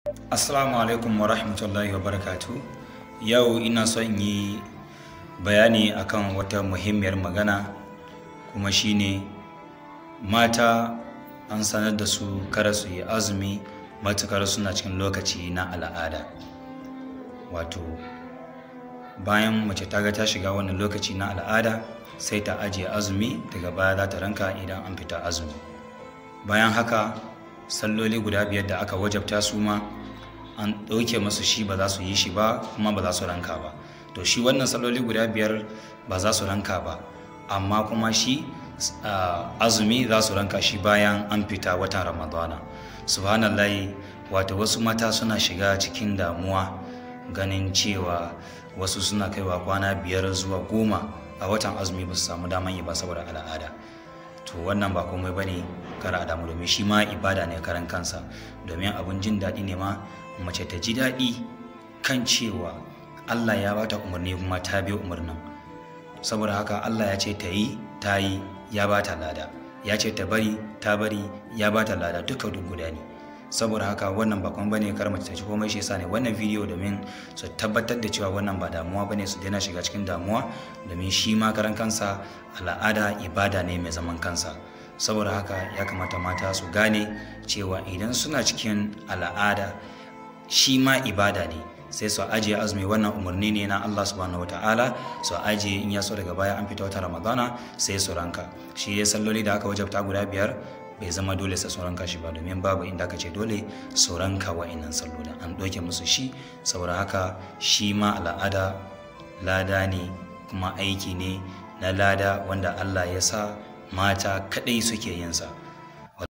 Assalamu alaikum wa rahmatullahi wa barakatu. Yau ina son yi bayani akan wata muhimmiyar magana kuma shine mata an sanar da su kada su yi azumi matukar suna cikin lokaci na al'ada. Wato bayan mace ta ga ta shiga wannan lokaci na al'ada sai ta ajiye azumi daga baya za ta ranka idan an fita azumi. Bayan haka salloli guda biyar da aka wajabta su ma an ɗauke masu shi ba za su yi shi ba kuma ba za su ranka ba to shi wannan salloli guda biyar ba za su ranka ba amma kuma shi azumi za su ranka shi bayan an fita watan ramadana subhanallahi wato wasu mata suna shiga cikin damuwa ganin cewa wasu suna kaiwa kwana biyar zuwa goma a watan azumi ba su samu daman yi ba saboda al'ada to wannan ba komai bane kara damu domin shi ma ibada ne karan kansa domin abun jin daɗi ne ma mace ta ji daɗi kan cewa Allah ya bata umarni kuma ta bi umarnin saboda haka Allah ya ce ta yi ta yi ya bata lada ya ce ta bari ta bari ya bata lada duka duk guda ne saboda haka wannan ba kuma bane kar mace ta ci komai shi yasa ne wannan bidiyo domin su tabbatar da cewa wannan ba damuwa bane su daina shiga cikin damuwa domin shi ma karan kansa al'ada ibada ne mai zaman kansa saboda haka ya kamata mata su gane cewa idan suna cikin al'ada shi ma ibada ne sai su ajiye azumi wannan umarni ne na Allah subhanahu wataala su ajiye in ya so daga baya an fita wata ramadana sai su ranka shi ya salloli da aka wajabta guda biyar bai zama dole sai su ranka shi ba domin babu inda aka ce dole su ranka wa'innan sallolin an ɗauke musu shi saboda haka shi ma al'ada lada ne kuma aiki ne na lada wanda Allah ya sa mata kaɗai suke yinsa